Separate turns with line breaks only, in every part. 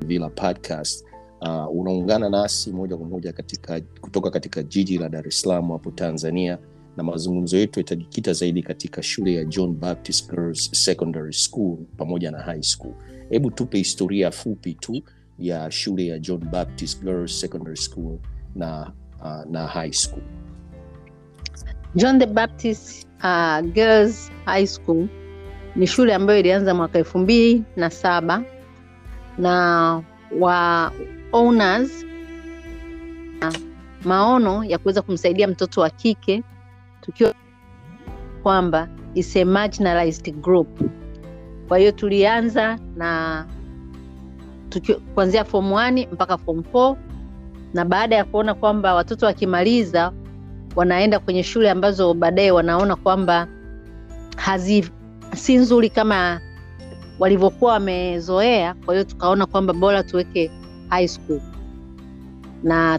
Villa Podcast. Uh, unaungana nasi moja kwa moja katika kutoka katika jiji la Dar es Salaam hapo Tanzania, na mazungumzo yetu yatajikita zaidi katika shule ya John Baptist Girls Secondary School pamoja na high school. Hebu tupe historia fupi tu ya shule ya John Baptist Girls Secondary School na, uh, na high school.
John the Baptist uh, Girls High School ni shule ambayo ilianza mwaka elfu mbili na saba na wa owners na maono ya kuweza kumsaidia mtoto wa kike tukiwa kwamba is a marginalized group. Kwa hiyo tulianza na tuki, kuanzia form 1 mpaka form 4 na baada ya kuona kwamba watoto wakimaliza wanaenda kwenye shule ambazo baadaye wanaona kwamba hazi si nzuri kama walivyokuwa wamezoea. Kwa hiyo tukaona kwamba bora tuweke high school na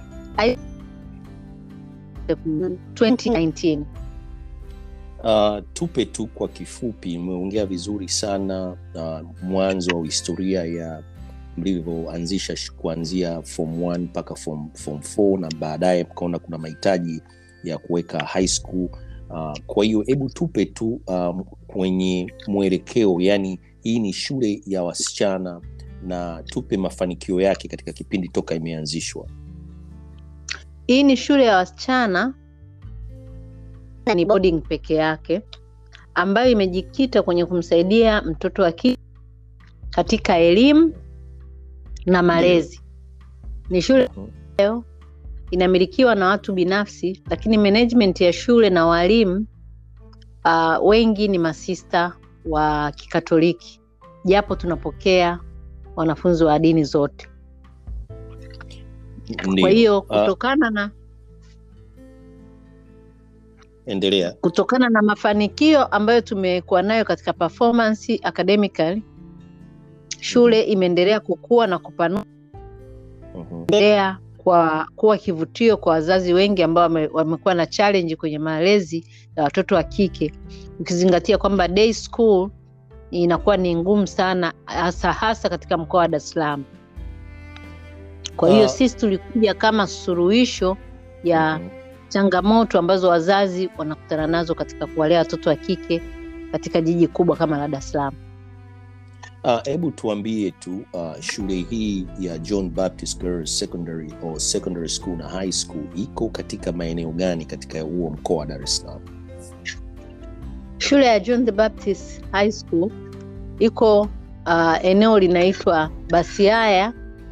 2019
Uh, tupe tu kwa kifupi, umeongea vizuri sana uh, mwanzo wa historia ya mlivyoanzisha kuanzia form 1 mpaka form, form 4 na baadaye mkaona kuna mahitaji ya kuweka high school uh, kwa hiyo hebu tupe tu um, kwenye mwelekeo, yani hii ni shule ya wasichana na tupe mafanikio yake katika kipindi toka imeanzishwa.
Hii ni shule ya wasichana, ni boarding peke yake ambayo imejikita kwenye kumsaidia mtoto wa kike katika elimu na malezi. Ni shule ambayo inamilikiwa na watu binafsi, lakini management ya shule na walimu uh, wengi ni masista wa Kikatoliki, japo tunapokea wanafunzi wa dini zote. Kwa hiyo kutokana na
endelea
kutokana na mafanikio ambayo tumekuwa nayo katika performance academically, shule imeendelea kukua na kupanua, endelea kwa kuwa kivutio kwa wazazi wengi ambao wame, wamekuwa na challenge kwenye malezi ya watoto wa kike, ukizingatia kwamba day school inakuwa ni ngumu sana, hasa hasa katika mkoa wa Dar es Salaam. Kwa hiyo
Uh,
sisi tulikuja kama suluhisho ya
Mhm.
changamoto ambazo wazazi wanakutana nazo katika kuwalea watoto wa kike katika jiji kubwa kama la Dar es Salaam.
hebu uh, tuambie tu uh, shule hii ya John Baptist Girls Secondary or Secondary School na High School iko katika maeneo gani katika huo mkoa wa Dar es Salaam?
Shule ya John the Baptist High School iko uh, eneo linaitwa Basiaya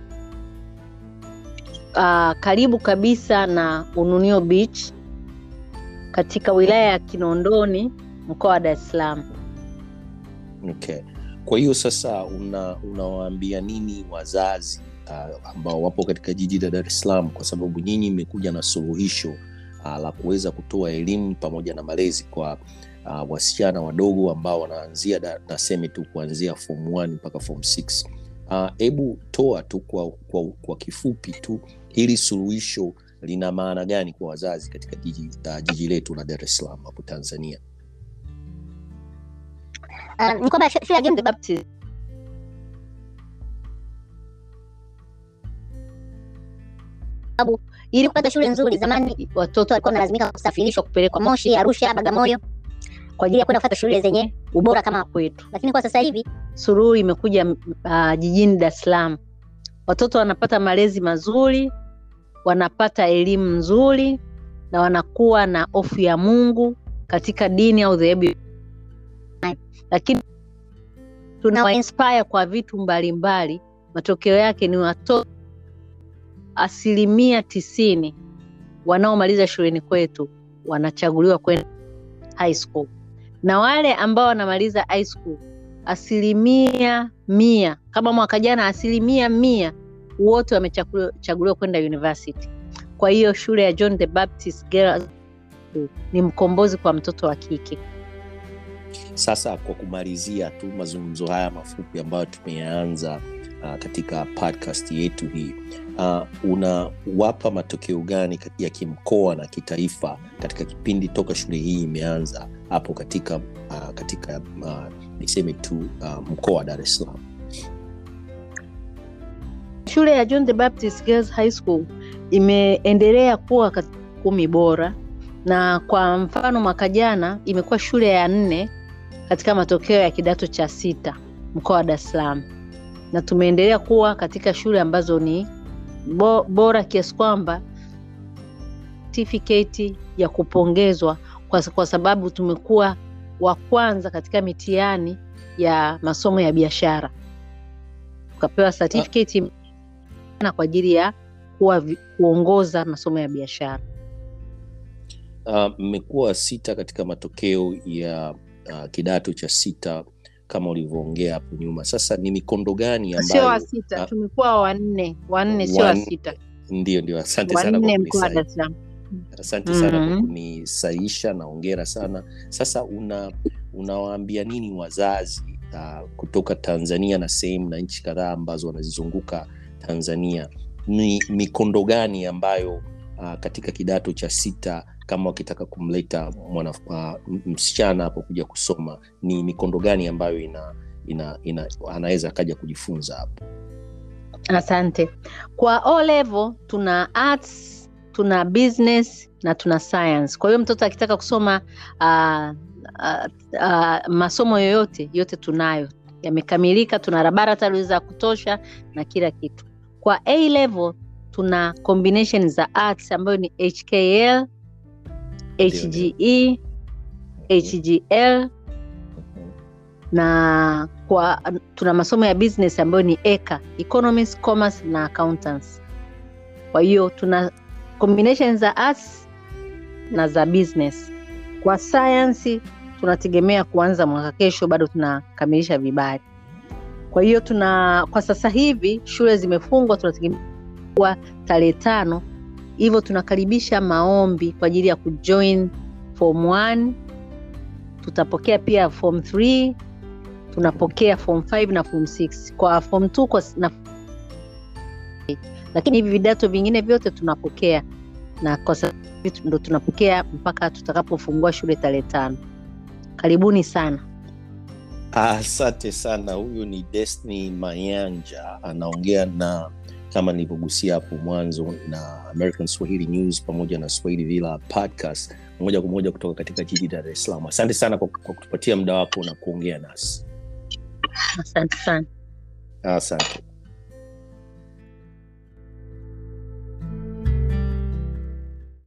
uh, karibu kabisa na Ununio Beach katika wilaya ya Kinondoni mkoa wa Dar es Salaam.
Okay. Kwa hiyo sasa una unawaambia nini wazazi uh, ambao wapo katika jiji la Dar es Salaam, kwa sababu nyinyi mmekuja na suluhisho uh, la kuweza kutoa elimu pamoja na malezi kwa uh, wasichana wadogo ambao wanaanzia da- naseme tu kuanzia form 1 mpaka form 6. Hebu uh, toa tu kwa, kwa, kwa kifupi tu hili suluhisho lina maana gani kwa wazazi katika jiji, uh, jiji letu la Dar es Salaam hapo Tanzania?
Uh, ni kwamba shule ya John the Baptist sababu ili kupata shule nzuri, zamani watoto walikuwa wanalazimika kusafirishwa kupelekwa Moshi, Arusha, Bagamoyo kwa ajili ya kwenda kufuata shule zenye ubora kama kwetu. Lakini kwa sasa hivi suluhu imekuja uh, jijini Dar es Salaam, watoto wanapata malezi mazuri, wanapata elimu nzuri na wanakuwa na hofu ya Mungu katika dini au dhehebu, lakini tunawa inspire kwa vitu mbalimbali. Matokeo yake ni watoto asilimia tisini wanaomaliza shuleni kwetu wanachaguliwa kwenda high school, na wale ambao wanamaliza high school asilimia mia, kama mwaka jana, asilimia mia wote wamechaguliwa kwenda university. Kwa hiyo shule ya John the Baptist Girls ni mkombozi kwa mtoto wa kike.
Sasa kwa kumalizia tu mazungumzo haya mafupi ambayo tumeyaanza uh, katika podcast yetu hii uh, unawapa matokeo gani ya kimkoa na kitaifa katika kipindi toka shule hii imeanza hapo katika uh, katika uh, niseme tu uh, mkoa wa Dar es Salaam?
shule ya John the Baptist Girls High School imeendelea kuwa katika kumi bora, na kwa mfano mwaka jana imekuwa shule ya nne katika matokeo ya kidato cha sita mkoa wa Dar es Salaam, na tumeendelea kuwa katika shule ambazo ni bo, bora kiasi kwamba certificate ya kupongezwa kwa, kwa sababu tumekuwa wa kwanza katika mitihani ya masomo ya biashara tukapewa certificate na kwa ajili ya kuwa vi- kuongoza masomo ya biashara.
mmekuwa uh, sita katika matokeo ya uh, kidato cha sita kama ulivyoongea hapo nyuma sasa ni mikondo gani
Sio wa
ambayo
sita,
ah,
tumekuwa wanne, wanne sio wa
Wanne.
sita,
ndio ndio asante sana kwa
wanne mkoa wa
kunisahi-
Dar es Salaam.
asante sana kwa
Mhm.
kunisaisha na ongera sana sasa una unawaambia nini wazazi uh, kutoka tanzania na sehemu na nchi kadhaa ambazo wanazizunguka tanzania ni mikondo gani ambayo uh, katika kidato cha sita kama wakitaka kumleta mwana uh, m- msichana hapo kuja kusoma ni mikondo gani ambayo ina, ina, ina anaweza akaja kujifunza hapo
Asante. Kwa O level tuna arts, tuna business na tuna science. Kwa hiyo mtoto akitaka kusoma uh, uh, uh, masomo yoyote yote tunayo yamekamilika, tuna laboratory za kutosha na kila kitu. Kwa A level tuna combination za arts ambayo ni HKL, HGE, HGL na kwa tuna masomo ya business ambayo ni eka economics commerce na accountants kwa hiyo tuna combination za arts na za business kwa science tunategemea kuanza mwaka kesho bado tunakamilisha vibali kwa hiyo tuna kwa sasa hivi shule zimefungwa tunategemea kuwa tarehe tano hivyo tunakaribisha maombi kwa ajili ya kujoin form 1 tutapokea pia form 3 tunapokea form 5 na form 6 kwa form 2 kwa, na, lakini hivi vidato vingine vyote tunapokea na kwa sasa hivi ndo tunapokea mpaka tutakapofungua shule tarehe tano karibuni sana
asante sana huyu ni destiny mayanja anaongea na kama nilivyogusia hapo mwanzo na american swahili news pamoja na swahili villa podcast moja kwa moja kutoka katika jiji la dar es salaam asante sana kwa, kwa kutupatia muda wako na kuongea nasi
asante sana
asante